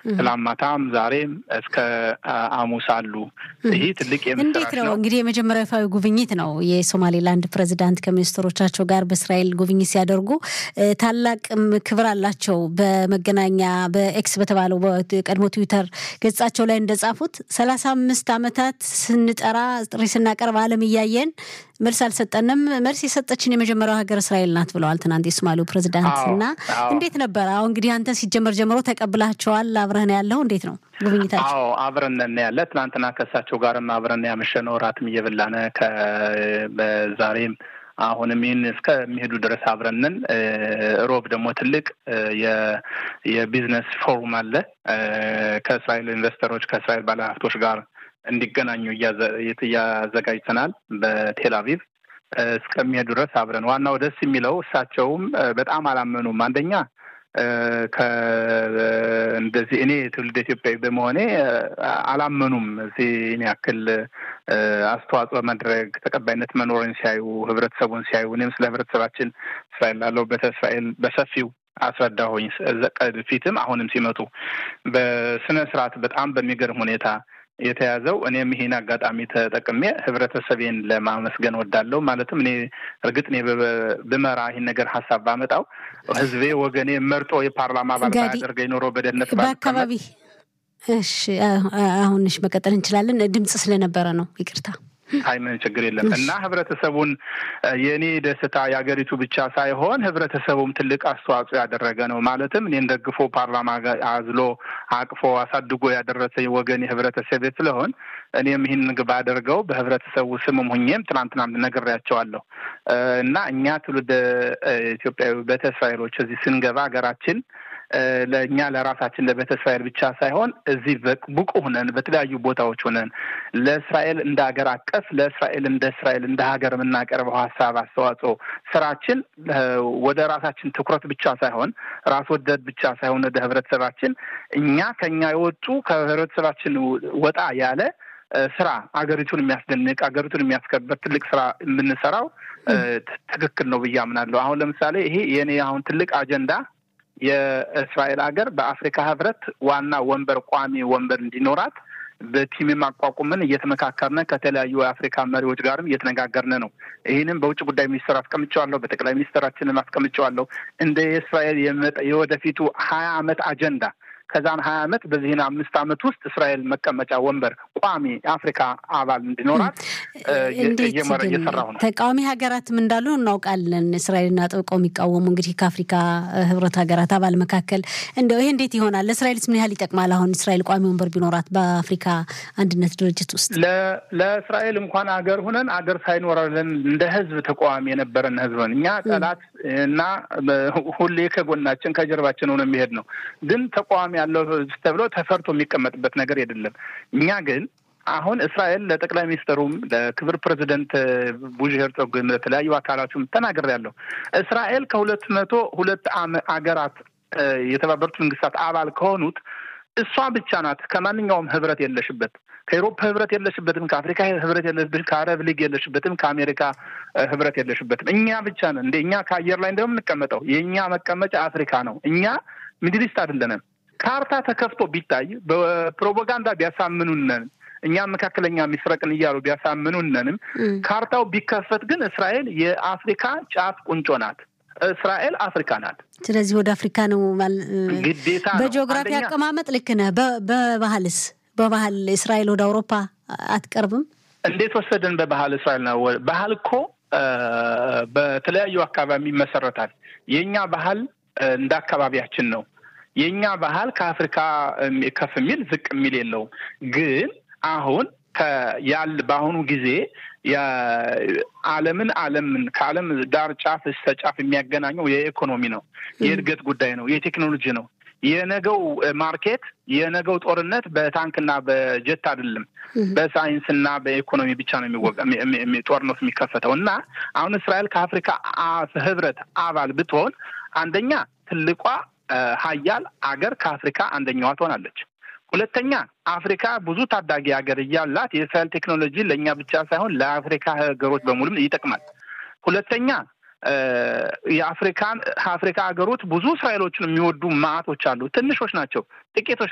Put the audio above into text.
ትላንት ማታም ዛሬም እስከ ሐሙስ አሉ። ይህ ትልቅ እንዴት ነው እንግዲህ የመጀመሪያው ይፋዊ ጉብኝት ነው። የሶማሌላንድ ፕሬዚዳንት ከሚኒስትሮቻቸው ጋር በእስራኤል ጉብኝት ሲያደርጉ ታላቅ ክብር አላቸው። በመገናኛ በኤክስ በተባለው በቀድሞ ትዊተር ገጻቸው ላይ እንደጻፉት ሰላሳ አምስት ዓመታት ስንጠራ ጥሪ ስናቀርብ ዓለም እያየን መልስ አልሰጠንም። መልስ የሰጠችን የመጀመሪያው ሀገር እስራኤል ናት ብለዋል ትናንት የሶማሌው ፕሬዚዳንት እና እንዴት ነበር? አሁን እንግዲህ አንተ ሲጀመር ጀምሮ ተቀብላቸዋል። አብረህ ነው ያለው። እንዴት ነው ጉብኝታቸው? አዎ አብረን ነን ያለ ትናንትና ከእሳቸው ጋርም አብረን ያመሸነው እራትም እየበላን በዛሬም አሁንም ይህን እስከሚሄዱ ድረስ አብረንን። ሮብ ደግሞ ትልቅ የቢዝነስ ፎሩም አለ ከእስራኤል ኢንቨስተሮች ከእስራኤል ባለሀብቶች ጋር እንዲገናኙ እያዘጋጅተናል በቴል አቪቭ እስከሚሄዱ ድረስ አብረን። ዋናው ደስ የሚለው እሳቸውም በጣም አላመኑም። አንደኛ እንደዚህ እኔ ትውልድ ኢትዮጵያዊ በመሆኔ አላመኑም። እዚህ እኔ ያክል አስተዋጽኦ መድረግ ተቀባይነት መኖርን ሲያዩ ህብረተሰቡን ሲያዩ እኔም ስለ ህብረተሰባችን እስራኤል ላለሁበት እስራኤል በሰፊው አስረዳሁኝ። ፊትም አሁንም ሲመጡ በስነ ስርዓት በጣም በሚገርም ሁኔታ የተያዘው እኔም ይሄን አጋጣሚ ተጠቅሜ ህብረተሰቤን ለማመስገን ወዳለሁ። ማለትም እኔ እርግጥ እኔ ብመራ ይህን ነገር ሀሳብ ባመጣው ህዝቤ ወገኔ መርጦ የፓርላማ አባል ባያደርገኝ ኖሮ በደህንነት በአካባቢ እሺ፣ አሁንሽ መቀጠል እንችላለን። ድምፅ ስለነበረ ነው ይቅርታ። አይ ምን ችግር የለም። እና ህብረተሰቡን የእኔ ደስታ የሀገሪቱ ብቻ ሳይሆን ህብረተሰቡም ትልቅ አስተዋጽኦ ያደረገ ነው። ማለትም እኔን ደግፎ ፓርላማ አዝሎ አቅፎ አሳድጎ ያደረሰ ወገን የህብረተሰብ ስለሆን እኔም ይህን ባደርገው በህብረተሰቡ ስምም ሁኜም ትናንትና ነግሬያቸዋለሁ። እና እኛ ትውልደ ኢትዮጵያዊ ቤተ እስራኤሎች እዚህ ስንገባ ሀገራችን ለእኛ ለራሳችን ለቤተ እስራኤል ብቻ ሳይሆን እዚህ ብቁ ሁነን በተለያዩ ቦታዎች ሁነን ለእስራኤል እንደ ሀገር አቀፍ ለእስራኤል እንደ እስራኤል እንደ ሀገር የምናቀርበው ሀሳብ አስተዋጽኦ ስራችን ወደ ራሳችን ትኩረት ብቻ ሳይሆን ራስ ወደድ ብቻ ሳይሆን ወደ ህብረተሰባችን እኛ ከኛ የወጡ ከህብረተሰባችን ወጣ ያለ ስራ አገሪቱን የሚያስደንቅ አገሪቱን የሚያስከበር ትልቅ ስራ የምንሰራው ትክክል ነው ብዬ አምናለሁ። አሁን ለምሳሌ ይሄ የኔ አሁን ትልቅ አጀንዳ የእስራኤል ሀገር በአፍሪካ ህብረት ዋና ወንበር ቋሚ ወንበር እንዲኖራት በቲምም አቋቁመን እየተመካከርን ከተለያዩ የአፍሪካ መሪዎች ጋርም እየተነጋገርን ነው። ይህንም በውጭ ጉዳይ ሚኒስትር አስቀምጨዋለሁ፣ በጠቅላይ ሚኒስትራችንም አስቀምጨዋለሁ። እንደ የእስራኤል የወደፊቱ ሀያ አመት አጀንዳ ከዛን ሀያ አመት በዚህን አምስት አመት ውስጥ እስራኤል መቀመጫ ወንበር ቋሚ የአፍሪካ አባል እንዲኖራት እየሰራሁ ነው። ተቃዋሚ ሀገራትም እንዳሉ እናውቃለን። እስራኤልን አጥብቀው የሚቃወሙ እንግዲህ ከአፍሪካ ህብረት ሀገራት አባል መካከል እንደው ይሄ እንዴት ይሆናል? ለእስራኤልስ ምን ያህል ይጠቅማል? አሁን እስራኤል ቋሚ ወንበር ቢኖራት በአፍሪካ አንድነት ድርጅት ውስጥ ለእስራኤል እንኳን አገር ሁነን አገር ሳይኖረልን እንደ ህዝብ ተቃዋሚ የነበረን ህዝብ ነን እኛ ጠላት እና ሁሌ ከጎናችን ከጀርባችን ሆነ የሚሄድ ነው ግን ተቃዋሚ ያለው ተብሎ ተፈርቶ የሚቀመጥበት ነገር አይደለም። እኛ ግን አሁን እስራኤል ለጠቅላይ ሚኒስትሩም ለክብር ፕሬዚደንት ቡሽ ሄርጾግም ለተለያዩ አካላቱም ተናግሬያለሁ። እስራኤል ከሁለት መቶ ሁለት አገራት የተባበሩት መንግስታት አባል ከሆኑት እሷ ብቻ ናት ከማንኛውም ህብረት የለሽበት። ከኤሮፓ ህብረት የለሽበትም፣ ከአፍሪካ ህብረት የለሽበትም፣ ከአረብ ሊግ የለሽበትም፣ ከአሜሪካ ህብረት የለሽበትም። እኛ ብቻ ነን እንደ እኛ ከአየር ላይ እንደምንቀመጠው የእኛ መቀመጫ አፍሪካ ነው። እኛ ሚድሊስት አይደለንም። ካርታ ተከፍቶ ቢታይ በፕሮፓጋንዳ ቢያሳምኑነን እኛም መካከለኛ ምስራቅን እያሉ ቢያሳምኑነንም ካርታው ቢከፈት ግን እስራኤል የአፍሪካ ጫፍ ቁንጮ ናት። እስራኤል አፍሪካ ናት። ስለዚህ ወደ አፍሪካ ነው ግዴታ። በጂኦግራፊ አቀማመጥ ልክ ነህ። በባህልስ በባህል እስራኤል ወደ አውሮፓ አትቀርብም? እንዴት ወሰደን? በባህል እስራኤል ነው። ባህል እኮ በተለያዩ አካባቢ ይመሰረታል። የእኛ ባህል እንደ አካባቢያችን ነው። የእኛ ባህል ከአፍሪካ ከፍ የሚል ዝቅ የሚል የለውም። ግን አሁን ያል በአሁኑ ጊዜ የዓለምን ዓለምን ከዓለም ዳር ጫፍ እስከ ጫፍ የሚያገናኘው የኢኮኖሚ ነው፣ የእድገት ጉዳይ ነው፣ የቴክኖሎጂ ነው። የነገው ማርኬት የነገው ጦርነት በታንክና በጀት አይደለም፣ በሳይንስና በኢኮኖሚ ብቻ ነው ጦርነቱ የሚከፈተው እና አሁን እስራኤል ከአፍሪካ ህብረት አባል ብትሆን አንደኛ ትልቋ ሀያል አገር ከአፍሪካ አንደኛዋ ትሆናለች። ሁለተኛ አፍሪካ ብዙ ታዳጊ ሀገር እያላት የእስራኤል ቴክኖሎጂ ለእኛ ብቻ ሳይሆን ለአፍሪካ ሀገሮች በሙሉም ይጠቅማል። ሁለተኛ የአፍሪካን አፍሪካ ሀገሮች ብዙ እስራኤሎችን የሚወዱ ማዕቶች አሉ። ትንሾች ናቸው፣ ጥቂቶች